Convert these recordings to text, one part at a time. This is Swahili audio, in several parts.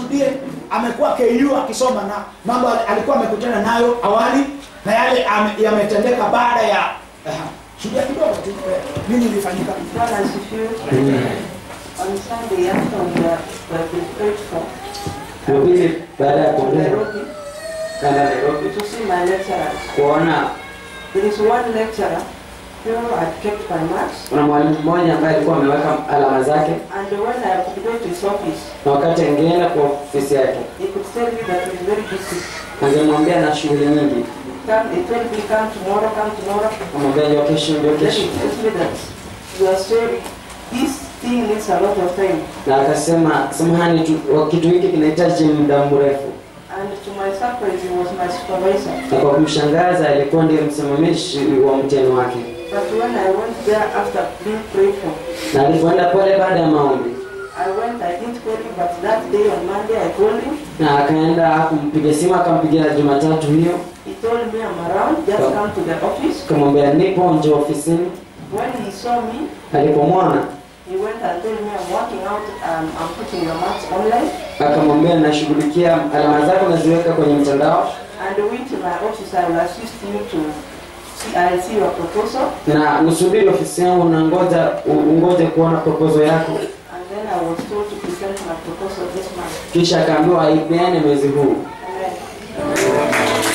ashuhudie amekuwa KU akisoma na mambo al- alikuwa amekutana nayo awali na yale ame- yametendeka baada ya Aha. shuhudia kidogo tu eh, nini ilifanyika Bwana asifiwe. On Sunday after we were we have been prayed for Jumapili baada ya to kuongea Nairobi kanda Nairobi to see my lecturers. kuona There is one lecturer who had kept my marks kuna mwalimu mmoja ambaye alikuwa ameweka alama zake, and when I could go to his office, na wakati angeenda kwa ofisi yake he could tell me that he's very busy. angemwambia na shughuli nyingi, Come, he told me come tomorrow, come tomorrow. amwambia ndio kesho, ndio Then kesho, he tells me that your story, this thing needs a lot of time. na akasema samahani, tu- kitu hiki kinahitaji muda mrefu. And to my surprise, he was my supervisor. Na kwa kumshangaza alikuwa ndiye msimamishi wa mtihani wake, But when I went there after being prayed for, na alipoenda pale baada ya maombi I went, I didn't call him, but that day on Monday I called him. na akaenda hakumpiga simu, akampigia Jumatatu hiyo, He told me I'm around, just Oh. come to the office. akamwambia nipo, njoo ofisini. When he saw me, Alipomwona he went and told me I'm working out, um, I'm putting your marks online. akamwambia nashughulikia alama zako naziweka kwenye mtandao And wait in my office, I will assist you to see, I'll see your proposal. na usubiri ofisi yangu na ngoja u- ungoje kuona proposal yako And then I was told to present my proposal this month. kisha akaambiwa aipeane mwezi huu Amen.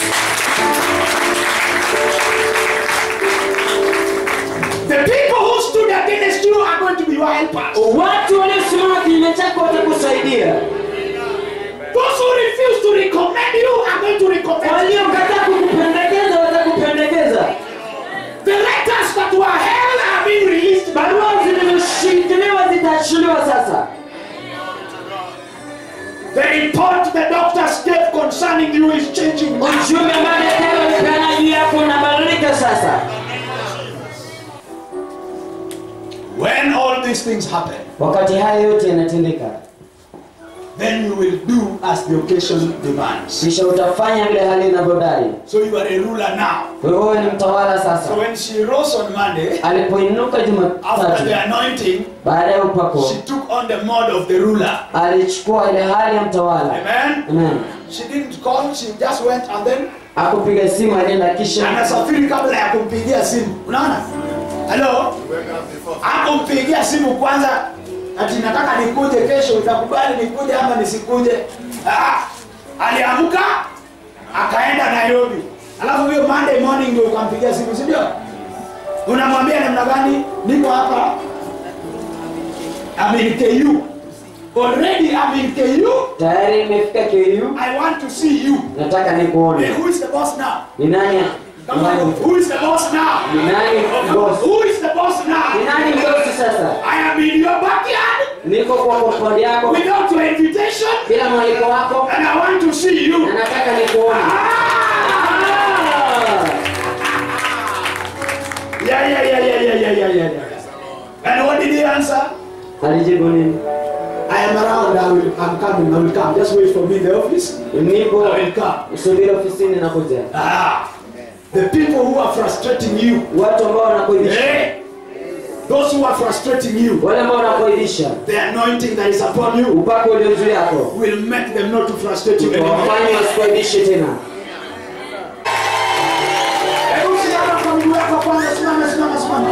the people who stood against you are going to be your helpers watu waliosimama kinyume chako watakusaidia those who refuse to recommend you are going to recommend you waliokataa kukupendekeza watakupendekeza the letters that were held are being released barua zilizoshikiliwa zitaachiliwa sasa the report the doctors gave concerning you is changing now. ujumbe ambao daktari walipeana juu yako unabadilika sasa when all these things happen wakati haya yote yanatendeka then you will do as the occasion demands kisha utafanya vile hali inavyodai so you are a ruler now kwa hiyo wewe ni mtawala so sasa when she rose on monday alipoinuka after jumatatu the anointing baada ya upako she took on the mode of the ruler alichukua ile hali ya mtawala amen Amen. she didn't call she just went and then akupiga simu alienda kisha anasafiri kabla ya kumpigia simu unaona halo akumpigia simu kwanza ati nataka nikuje kesho utakubali nikuje ama nisikuje ah, aliamka akaenda nairobi alafu hiyo monday morning ndio ukampigia simu sindio unamwambia namna gani niko hapa I'm in KU already I'm in KU tayari imefika KU I want to see you nataka hey, nikuone who is the boss now ni nani Come on, nani- who is the boss now ni nani boss Who is the boss ni now? nani bosi sasa I am in your backyard niko kwa kompaundi yako without your invitation bila mwaliko wako and I want to see you. na nataka nikuone Ah! Yeah, yeah, yeah, yeah, yeah, yeah, yeah, yeah, yeah. And what did he answer? alijibu nini I am around. I will, I'm coming. I will come. Just wait for me in the office. nipo I will come. usubiri ofisini nakuja Ah, the people who are frustrating you, watu ambao wanakuidhisha eh? Those who are frustrating you, wale ambao wanakuidhisha the anointing that is upon you upako ulio juu yako will make them not to frustrate you anymore. wafanye wasikuaibishe tena Hebu simama kwa miguu yako kwanza, simama, simama, simama.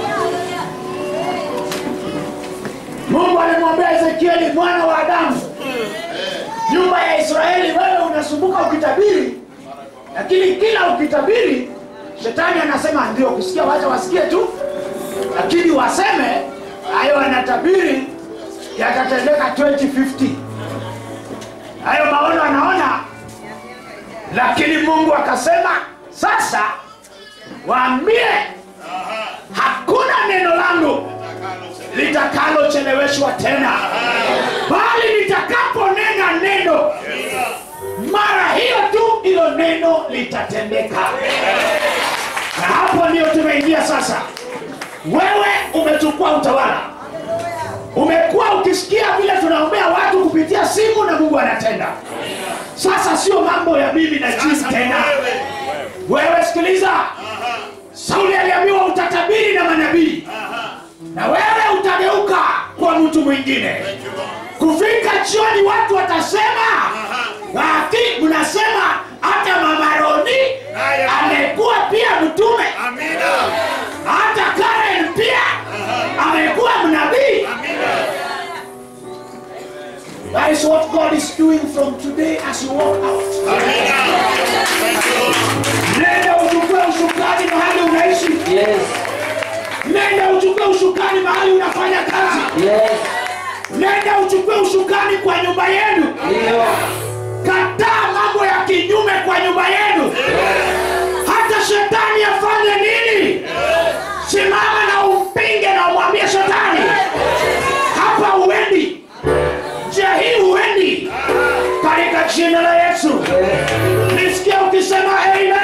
Mungu alimwambia Ezekieli mwana wa Adamu, nyumba ya Israeli, wewe unasumbuka ukitabiri, lakini kila ukitabiri shetani anasema ndio kusikia, wacha wasikie tu, lakini waseme hayo anatabiri yatatendeka 2050 hayo maono anaona lakini mungu akasema sasa waambie hakuna neno langu litakalocheleweshwa tena bali nitakaponena neno mara hiyo tu hilo neno litatendeka na hapo ndio tumeingia sasa wewe umechukua utawala umekuwa ukisikia vile tunaombea watu kupitia simu na mungu anatenda sasa sio mambo ya mimi na jini tena wewe sikiliza sauli aliambiwa utatabiri na manabii na wewe utageuka kwa mtu mwingine kufika jioni watu watasema That is what God is doing from today as you walk out. Nenda uchukue ushukani mahali unaishi. Yes. Nenda uchukue ushukani mahali unafanya kazi. Yes. Nenda uchukue ushukani kwa nyumba yenu. Ndio. Kataa mambo ya kinyume kwa nyumba yenu. Hata shetani afanye nini? Simama na umpinge na umwambie shetani, hapa huendi, njia hii huendi, katika jina la Yesu. Nisikia ukisema amen.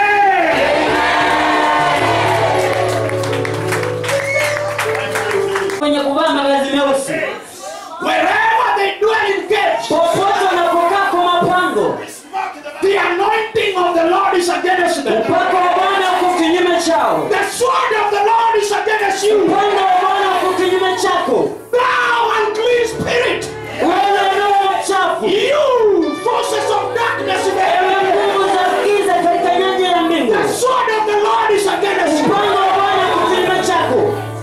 Wenye kuvaa mavazi meusi Wherever they dwell in caves, popote wanapokaa kwa mapango, the anointing of the Lord is against them. upako wa Bwana uko kinyume chao, The sword of the Lord is against you. upanga wa Bwana uko kinyume chako, Thou unclean spirit, wewe roho mchafu, you forces of darkness in the ewe heaven. nguvu za giza katika nyanja ya mbingu, The sword of the Lord is against you. upanga wa Bwana uko kinyume chako.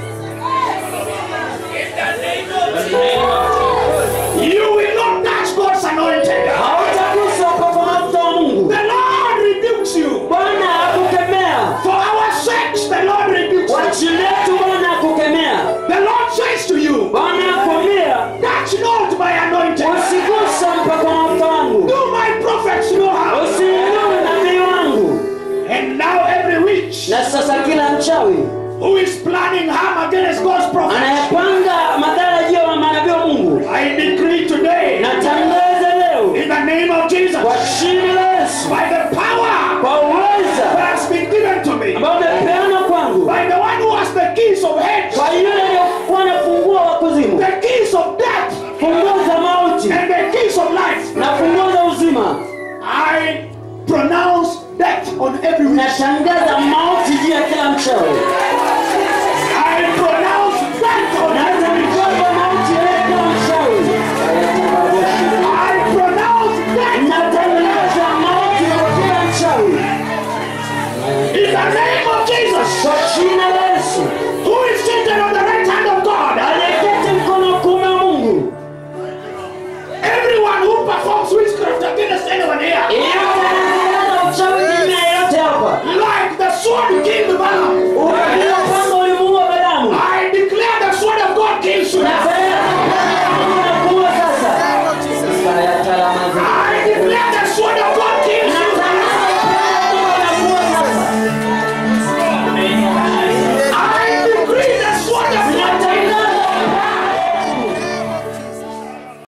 You will not touch God's anointed. Hautagusa upako wa mafuta wa Mungu. The Lord rebukes you. Bwana akukemea For our sakes, the Lord rebukes kwa you. ajili yetu, Bwana akukemea. The Lord says to you, Bwana akwambia touch not my anointed. usigusa mpako wa mafuta wangu, Do my prophets no harm. usiinue nabii wangu. And now every witch Na sasa kila mchawi who is planning harm against God's prophets, anayepanga madhara juu ya manabii wa Mungu, I decree today, natangaza leo in the name of Jesus, kwa jina la Yesu, by the power kwa uweza that has been given to me, ambao umepeana kwangu, by the one who has the keys of hell, kwa yule aliyokuwa na funguo wa kuzimu, the keys of death, funguo za mauti and the keys of life. na funguo za uzima, I pronounce death on every witch. natangaza mauti juu ya kila mchawi. I pronounce death on Naweza every witch. mikwamba mauti juu ya kila mchawi. I pronounce death Natangaza mauti kwa kila mchawi in the name of Jesus, kwa jina la Yesu. who is seated on the right hand of God. aliyeketi mkono wa kuume wa Mungu. Everyone who performs witchcraft against anyone here, Yeyote anayetangaza uchawi kinyume ya yeyote hapa, like the sword killed Balaam, ule upanga ulimuua Balaamu. I declare the sword of God kills you Na now. sasa upanga wa Mungu unakuua sasa. Sasa ya talama zetu.